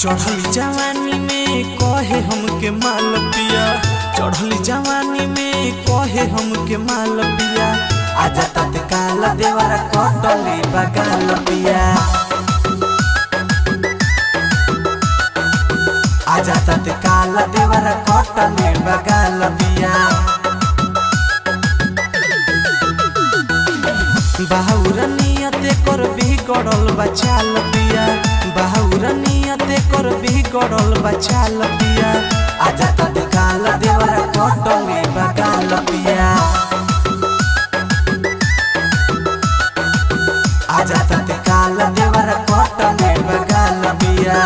चढ़ल जवानी में कहे हमके माल पिया चढ़ल जवानी में कहे हमके माल पिया आजा तत्काल देवरा कटले बगाल पिया आजा तत्काल देवरा कटले बगाल पिया बाहुर नियते कर बिगड़ल बचाल पिया बाहुर नियते कर बिगड़ल बचाल पिया आजा तत्काल देवरा कटले बगाल पिया आजा तत्काल देवरा कटले बगाल पिया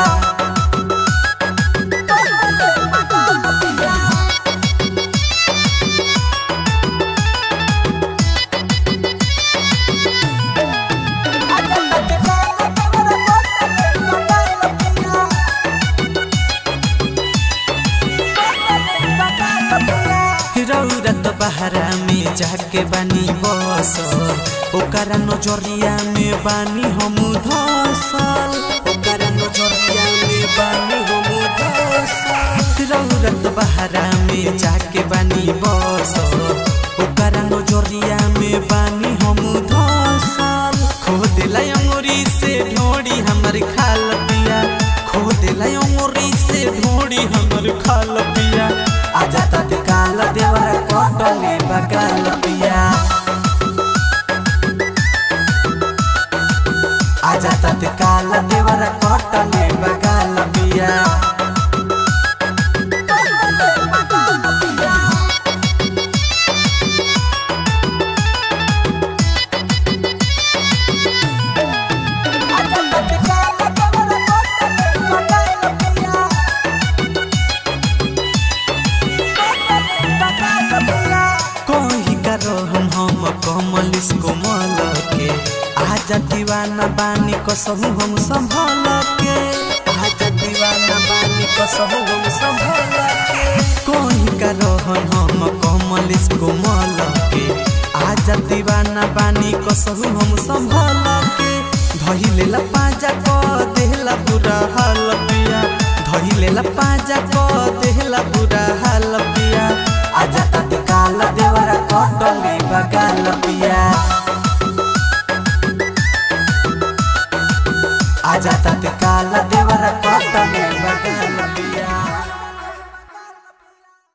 रौरत बहरा में जाके बानी बस ओकरा नजरिया में बानी हम धसल ओकरा नजरिया में बानी हम धसल रौरत बहरा में जाके बानी बस ओकरा नजरिया में बानी हम धसल खो दिला अंगुरी से ढोड़ी हमर खाल पिया खो दिला अंगुरी से ढोड़ी हमर खाल पिया आजा तत्काल देवरा कटले बगाल पिया आजा तत्काल देवरा कटले बगाल पिया कही करो हम हम कमल इसको मल के आजा दीवाना बानी कसहु हम संभल के आजा दीवाना बानी कसहु हम संभल के कही करो हम हम कमल इसको मल के आजा दीवाना बानी कसहु हम संभल के धइले ला पाजा क देहला बुरा हाल पिया धइले ला पाजा क देहला बुरा हाल पिया आजा तत्काल देवरा कटले बगाल पिया आजा तत्काल देवरा कटले